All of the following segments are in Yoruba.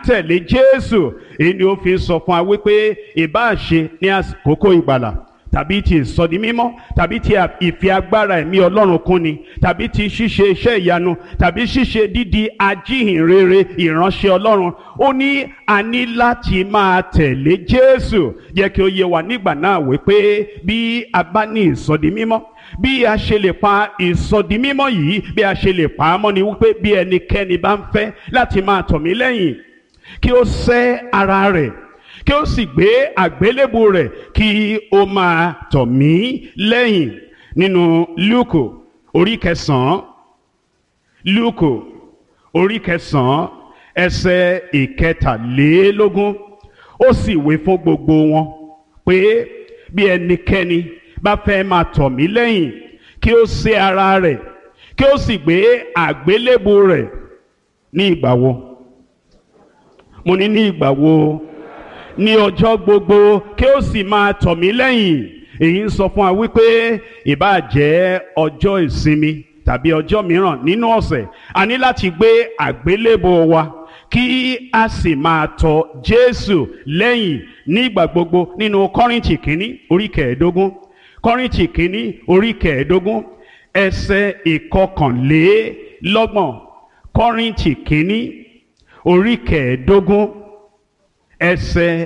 tẹ̀lé jésù èyí ni ó fi sọ fún wa wípé ìbáà ṣe ní àkókò ìgbàlà tàbí ti ìsọdi mímọ́ tàbí ti ìfi agbára ẹ̀mí ọlọ́run kúnni tàbí ti ṣíṣe iṣẹ́ ìyanu tàbí ṣíṣe dídi ajíhìnrere ìránṣẹ́ ọlọ́run ó ní a ní láti máa tẹ̀lé jésù jẹ́ kí ó yé wa nígbà náà wípé bí a bá ní ìsọdi mímọ́ bí a ṣe lè pa ìsọdi mímọ́ yìí bí a ṣe lè pa á mọ́ ni wípé bí ẹnikẹ́ni bá ń fẹ́ láti máa tọ̀ mí lẹ́yìn kí ó sẹ́ ara rẹ̀ kí ó sì gbé àgbélébù rẹ̀ kí ó máa tọ̀ mí lẹ́yìn nínú lúùkù orí kẹsàn-án lúùkù orí kẹsàn-án ẹsẹ̀ ìkẹtàlélógún ó sì wí fún gbogbo wọn pé bí ẹnikẹ́ni bá fẹ́ máa tọ̀ mí lẹ́yìn kí ó sẹ́ ara rẹ̀ kí ó sì gbé àgbélébù rẹ̀ ní ìgbà wo mo ní ní ìgbà wo ní ọjọ́ gbogbo kí ó sì máa tọ̀ mí lẹ́yìn èyí ń sọ fún wa wípé ìbáà jẹ́ ọjọ́ ìsinmi tàbí ọjọ́ mìíràn nínú ọ̀sẹ̀ a ní láti gbé àgbélébò wa kí a sì máa tọ̀ Jésù lẹ́yìn nígbà gbogbo nínú Kọ́ríńtì kínní orí kẹẹ̀ẹ́dógún Kọ́ríńtì kínní orí kẹẹ̀ẹ́dógún ẹsẹ̀ ìkọkànlélọ́gbọ̀n Kọ́ríńtì kínní orí kẹẹ̀ẹ́dógún ẹsẹ̀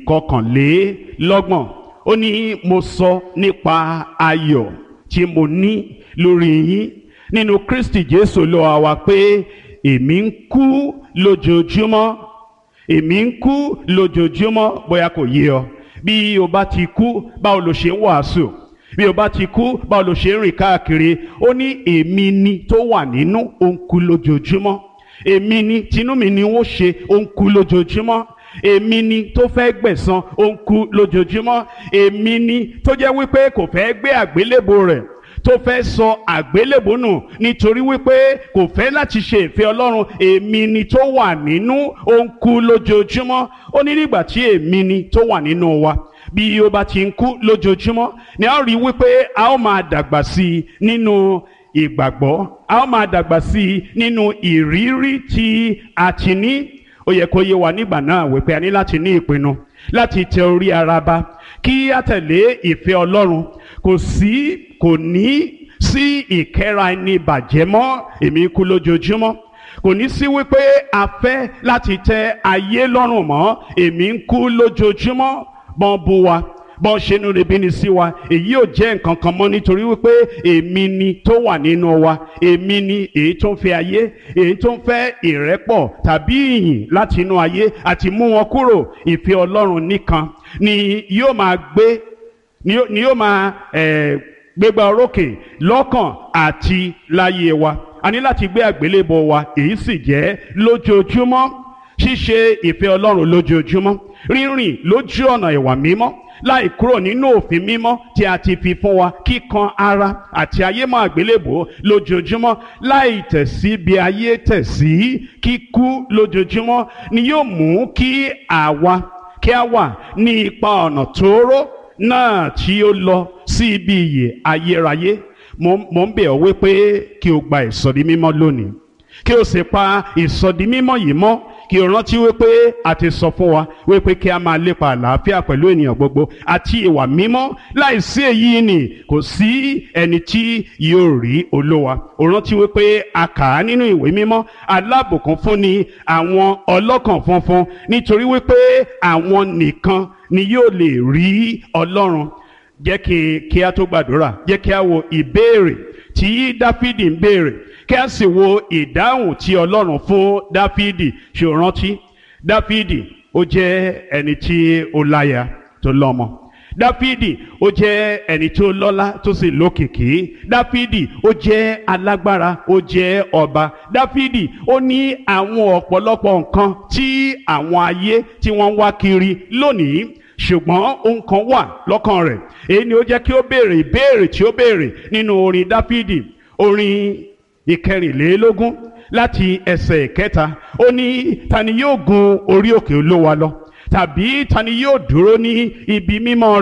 ìkọkànlélọ́gbọ̀n ó ní mo sọ nípa ayọ̀ tí mo ní lórí yín nínú Kristi Jésù Olúwa wa pé èmi ń kú lójoojúmọ́ èmi ń kú lójoojúmọ́ bóyá kò yé ọ bí o bá ti kú báwo lo ṣe ń wàásù bí o bá ti kú báwo lo ṣe ń rìn káàkiri ó ní èmi ni tó wà nínú ó ń kú lójoojúmọ́ èmi ni tinú mi ni ó ṣe ó ń kú lójoojúmọ́ èmi ni tó fẹ́ gbẹ̀san ó ń kú lójoojúmọ́ èmi ni tó jẹ́ wípé kò fẹ́ gbé àgbélébò rẹ̀ tó fẹ́ sọ àgbélébò nù nítorí wípé kò fẹ́ láti ṣe ìfẹ́ Ọlọ́run èmi ni tó wà nínú ó ń kú lójoojúmọ́ ó ní nígbà tí èmi ni tó wà nínú wa bí ó bá ti ń kú lójoojúmọ́ ni a ó rí wípé a ó máa dàgbà sí i nínú ìgbàgbọ́ a ó máa dàgbà sí i nínú ìrírí tí a ti ní ó yẹ kó yé wa nígbà náà wípé a ní láti ní ìpinnu láti tẹ orí ara ba kí a tẹ̀lé ìfẹ́ Ọlọ́run kò sí kò ní sí ìkẹ́ra ẹni bàjẹ́ mọ́ èmi kú lójoojúmọ́ kò ní sí wípé a fẹ́ láti tẹ ayé lọ́rùn mọ́ èmi ń kú lójoojúmọ́ bọ́n bu wa bọ́n ṣe nu rebi ni sí wa èyí ò jẹ́ nǹkan kan mọ́ nítorí wípé èmi ni tó wà nínú wa èmi ni èyí tó ń fẹ́ ayé èyí tó ń fẹ́ ìrẹ́pọ̀ tàbí ìyìn láti inú ayé àti mú wọn kúrò ìfẹ́ Ọlọ́run nìkan ni yóò máa gbé ni yóò máa eh, gbégbá orókè lọ́kàn àti láyé wa a ní láti gbé àgbélébọ wa èyí sì jẹ́ lójoojúmọ́ ṣíṣe ìfẹ́ Ọlọ́run lójoojúmọ́ rírìn lójú ọ̀nà ìwà mímọ́ láì kúrò nínú òfin mímọ́ tí a ti fi fún wa kíkan ara àti ayé mọ́ àgbélébò lójoojúmọ́ láì tẹ̀sí bí ayé tẹ̀sí kíkú lójoojúmọ́ ni yóò mú kí àwa kí a wà ní ipa ọ̀nà tóóró náà tí ó lọ sí ibi ìyè ayérayé mo ń bẹ̀ ọ́ wípé kí o gba ìsọ̀rí mímọ́ lónìí kí o sì pa ìsọ̀dí mímọ́ yìí mọ́ kí o rántí wípé a ti sọ fún wa wípé kí a máa lépa àlàáfíà pẹ̀lú ènìyàn gbogbo àti ìwà mímọ́ láìsí èyí ni kò sí ẹni tí yóò rí olówa o rántí wípé a kà á nínú ìwé mímọ́ alábùkún fún ni àwọn ọlọ́kàn funfun nítorí wípé àwọn nìkan ni yóò lè rí ọlọ́run jẹ́ kí kí a tó gbàdúrà jẹ́ kí a wo ìbéèrè tí dáfídì ń béèrè kí a sì wo ìdáhùn tí ọlọ́run fún dáfídì ṣe ò rántí dáfídì ó jẹ́ ẹni tí ó láya tó lọ́mọ dáfídì ó jẹ́ ẹni tó lọ́lá tó sì lókìkí dáfídì ó jẹ́ alágbára ó jẹ́ ọba dáfídì ó ní àwọn ọ̀pọ̀lọpọ̀ nǹkan tí àwọn ayé tí wọ́n ń wá kiri lónìí ṣùgbọ́n ohun kan wà lọ́kàn rẹ̀ èyí ni ó jẹ́ kí ó béèrè ìbéèrè tí ó béèrè nínú orin dáfídì orin ìkẹrìnlélógún láti ẹsẹ̀ ìkẹta ó ní ta ni yóò gun orí òkè olówa lọ tàbí ta ni yóò dúró ní ibi mímọ́ rẹ̀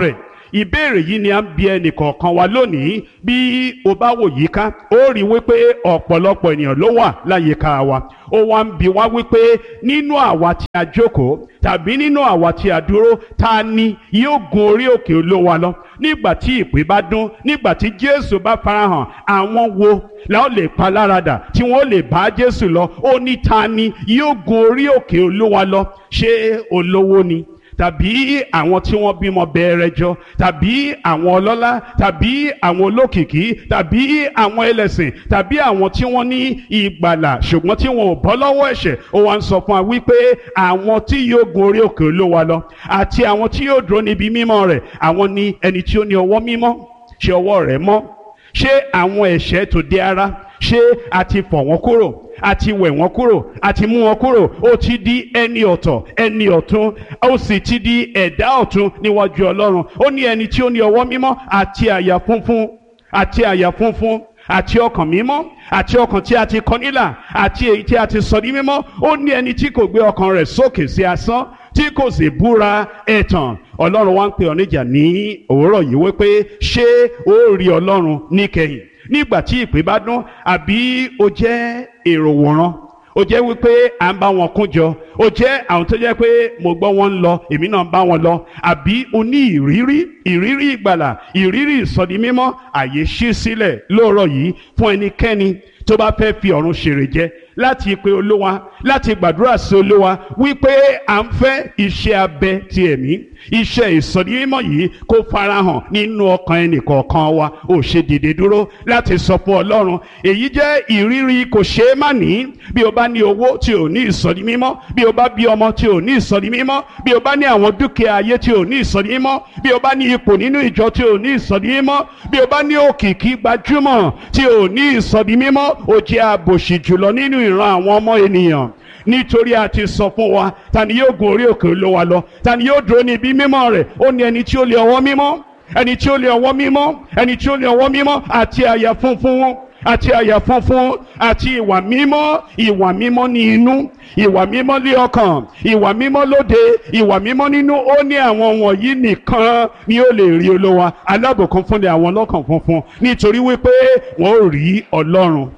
ìbéèrè yìí ni à ń bi ẹnì kọ̀ọ̀kan wa lónìí bí o bá wò yíká ó rí wípé ọ̀pọ̀lọpọ̀ ènìyàn ló wà láyìíká wa ó wá ń bi wá wípé nínú àwa tí a jókòó tàbí nínú àwa tí a dúró ta ni yóò gun orí òkè olówa lọ nígbà tí ìpè bá dún nígbà tí jésù bá farahàn àwọn wo la ó lè pa láradà tí wọn ó lè bá jésù lọ ó ní ta ni yóò gun orí òkè olówa lọ ṣé olówó ni tàbí àwọn tí wọ́n bímọ bẹ̀rẹ̀ jọ tàbí àwọn ọlọ́lá tàbí àwọn olókìkí tàbí àwọn ẹlẹ́sìn tàbí àwọn tí wọ́n ní ìgbàlà ṣùgbọ́n tí wọn ò bọ́ lọ́wọ́ ẹ̀ṣẹ̀ ó wá ń sọ fún wa wípé àwọn tí yóò gun orí òkè olówa lọ àti àwọn tí yóò dúró níbi mímọ́ rẹ̀ àwọn ni ẹni tí ó ní ọwọ́ mímọ́ ṣé ọwọ́ rẹ̀ mọ́ ṣé àwọn ẹ̀ṣẹ̀ tó dé ara ṣé a ti fọ̀ wọ́n kúrò a ti wẹ̀ wọ́n kúrò a ti mú wọn kúrò ó ti di ẹni ọ̀tọ̀ ẹni ọ̀tún ó sì ti di ẹ̀dá ọ̀tún níwájú ọlọ́run ó ní ẹni tí ó ní ọwọ́ mímọ́ àti àyà funfun àti àyà funfun àti ọkàn mímọ́ àti ọkàn tí a ti kọ nílà àti èyí tí a ti sọ ní mímọ́ ó ní ẹni tí kò gbé ọkàn rẹ̀ sókè sí asán tí kò sì búra ẹ̀tàn ọlọ́run wá ń pè ọ́ níjà ní òwúrọ̀ yìí wípé ṣé ó rí ọlọ́run níkẹyìn nígbà tí ìpè bá dún àbí o jẹ́ èrò wòran o jẹ́ wípé à ń bá wọn kún jọ o jẹ́ àwọn tó jẹ́ pé mo gbọ́ wọn ń lọ èmi náà ń bá wọn lọ àbí o ní ìrírí ìrírí ìgbàlà ìrírí ìsọdimímọ́ àyè ṣí sílẹ̀ lóòrọ̀ yìí fún ẹnikẹ́ni tó bá fẹ́ fi ọ̀run ṣèrè jẹ láti pe olúwa láti gbàdúrà sí olúwa wípé à ń fẹ́ iṣẹ́ abẹ ti ẹ̀mí iṣẹ́ ìsọdimímọ́ yìí kó farahàn nínú ọkàn ẹnìkọ̀ọ̀kan wa ò ṣe dìde dúró láti sọ fún ọlọ́run èyí jẹ́ ìrírí kò ṣeé má ní bí o bá ní owó tí ò ní ìsọdimímọ́ bí o bá bí ọmọ tí ò ní ìsọdimímọ́ bí o bá ní àwọn dúkìá ayé tí ò ní ìsọdimímọ́ bí o bá ní ipò nínú ìjọ tí ò ní ìsọdimímọ́ bí o bá ní òkìkí gbajúmọ̀ tí ò ní ìsọdimímọ́ ó jẹ́ àbòsí jùlọ nínú ìran àwọn ọmọ ènìyàn nítorí a ti sọ fún wa ta ni yóò gun orí òkè olówa lọ ta ni yóò dúró ní ibi mímọ́ rẹ̀ ó ní ẹni tí ó lé ọwọ́ mímọ́ ẹni tí ó lé ọwọ́ mímọ́ ẹni tí ó lé ọwọ́ mímọ́ àti àyà funfun àti àyà funfun àti ìwà mímọ́ ìwà mímọ́ ní inú ìwà mímọ́ ní ọkàn ìwà mímọ́ lóde ìwà mímọ́ nínú ó ní àwọn wọ̀nyí nìkan ni ó lè rí olówa alábòkun fún ni àwọn ọlọ́kàn funfun nítorí wípé wọ́n ò rí ọlọ́run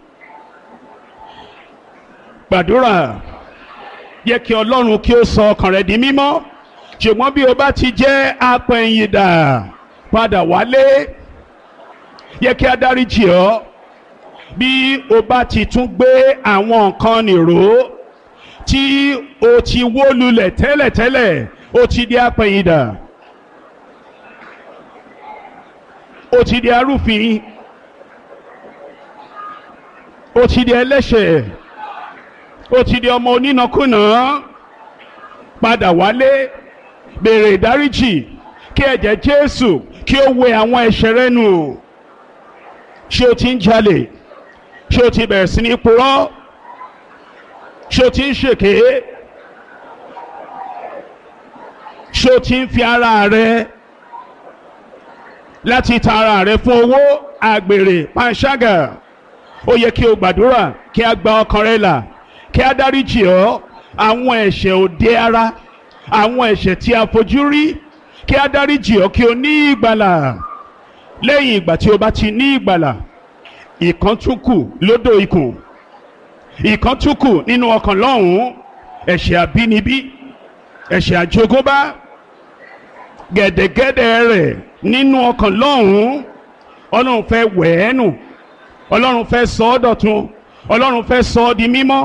gbàdúrà yẹ kí ọlọ́run kí ó sọ ọkàn rẹ di mímọ́ ṣùgbọ́n bí o bá ti jẹ́ apẹ̀yìndà padà wálé yẹ kí a dáríjì ọ́ bí o bá ti tún gbé àwọn nǹkan nìró tí o ti wó lulẹ̀ tẹ́lẹ̀tẹ́lẹ̀ o ti di apẹ̀yìndà o ti di arúfin o ti di ẹlẹ́ṣẹ̀ ó ti di ọmọ onínàkúnà padà wálé béèrè ìdáríjì kí ẹ̀jẹ̀ Jésù kí ó wẹ àwọn ẹ̀ṣẹ̀ rẹ nù ṣé o ti ń jalè ṣé o ti bẹ̀rẹ̀ sí ní purọ́ ṣé o ti ń ṣèké ṣé o ti ń fi ara rẹ láti ta ara rẹ fún owó àgbèrè panṣágà ó yẹ kí o gbàdúrà kí a gba ọkàn rẹ là kí a dáríjì ọ́ àwọn ẹ̀ṣẹ̀ òde ara àwọn ẹ̀ṣẹ̀ tí a fojú rí kí a dáríjì ọ́ kí o ní ìgbàlà lẹ́yìn ìgbà tí o bá ti ní ìgbàlà ìkan tún kù lódò ikùn ìkan tún kù nínú ọkàn lọ́hùn-ún ẹ̀ṣẹ̀ àbínibí ẹ̀ṣẹ̀ àjogúnbá gẹ̀dẹ̀gẹ̀dẹ̀ rẹ̀ nínú ọkàn lọ́hùn-ún ọlọ́run fẹ́ wẹ̀ ẹ́ nù ọlọ́run fẹ́ sọ ọ́ dọ̀tun ọlọ́run fẹ́ sọ ọ́ di mímọ́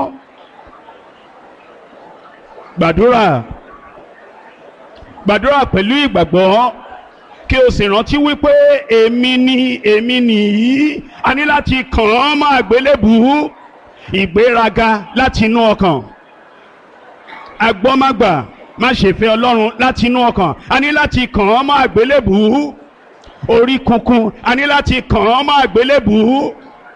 gbàdúrà gbàdúrà pẹ̀lú ìgbàgbọ́ kí o sì rántí wípé èmi ni èmi nìyí a ní láti kàn án mọ́ àgbélébùú ìgbéraga láti inú ọkàn agbọ́mágbà má ṣe fẹ́ ọlọ́run láti inú ọkàn a ní láti kàn án mọ́ àgbélébùú orí kunkun a ní láti kàn án mọ́ àgbélébùú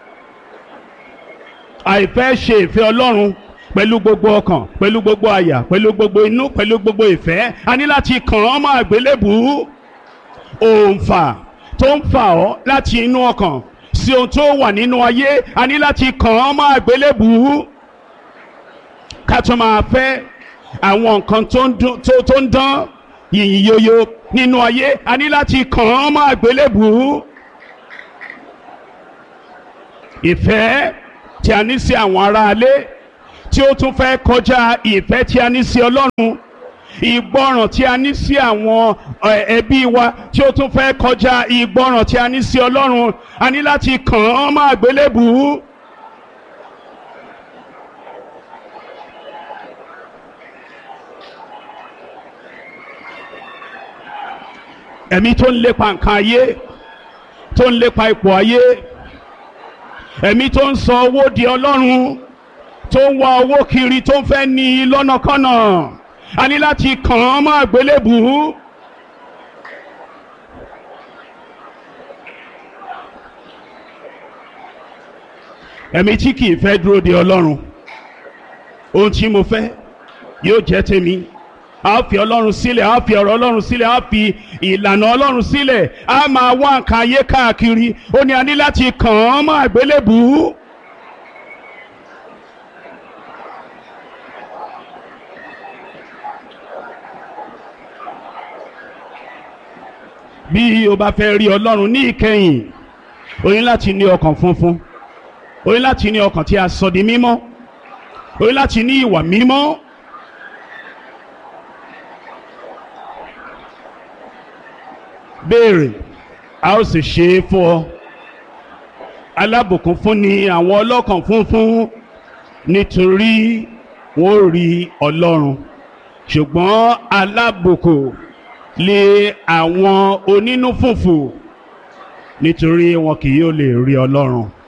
àìfẹ́ ṣe ìfẹ́ ọlọ́run pẹ̀lú gbogbo ọkàn pẹ̀lú gbogbo àyà pẹ̀lú gbogbo inú pẹ̀lú gbogbo ìfẹ́ a ní láti kàn án mọ́ àgbélébùú òǹfà tó ń fà ọ́ láti inú ọkàn sí ohun tó wà nínú ayé a ní láti kàn án mọ́ àgbélébùú ká tó máa fẹ́ àwọn nǹkan tó ń dán yìnyín yóyó nínú ayé a ní láti kàn án mọ́ àgbélébùú ìfẹ́ tí a ní sí àwọn aráalé tí ó tún fẹ́ kọjá ìfẹ́ tí a ní sí ọlọ́run ìgbọràn tí a ní sí àwọn ẹbí wa tí ó tún fẹ́ kọjá ìgbọràn tí a ní sí ọlọ́run a ní láti kàn án mọ́ àgbélébùú. ẹ̀mí tó ń lépa nǹkan ayé tó ń lépa ipò ayé ẹ̀mí tó ń sọ owó di ọlọ́run tó ń wá owó kiri tó ń fẹ́ ní i lọ́nàkọ́nà a ní láti kàn án mọ́ àgbélébùú. ẹ̀mí tí kìí fẹ́ dúró de ọlọ́run ohun tí mo fẹ́ yóò jẹ́ tèmi a fi ọlọ́run sílẹ̀ a fi ọ̀rọ̀ ọlọ́run sílẹ̀ a fi ìlànà ọlọ́run sílẹ̀ a máa wá nǹkan ayé káàkiri ó ní a ní láti kàn án mọ́ àgbélébùú. bí o bá fẹ́ rí ọlọ́run ní ìkẹyìn o ní láti ní ọkàn funfun o ní láti ní ọkàn tí a sọ di mímọ́ o ní láti ní ìwà mímọ́. béèrè a ó sì ṣe é fún ọ alábùkún fún ni àwọn ọlọ́kàn funfun nítorí wọ́n rí ọlọ́run ṣùgbọ́n alábùkún lé àwọn onínú fùfù nítorí wọn kì yóò lè rí ọlọ́run.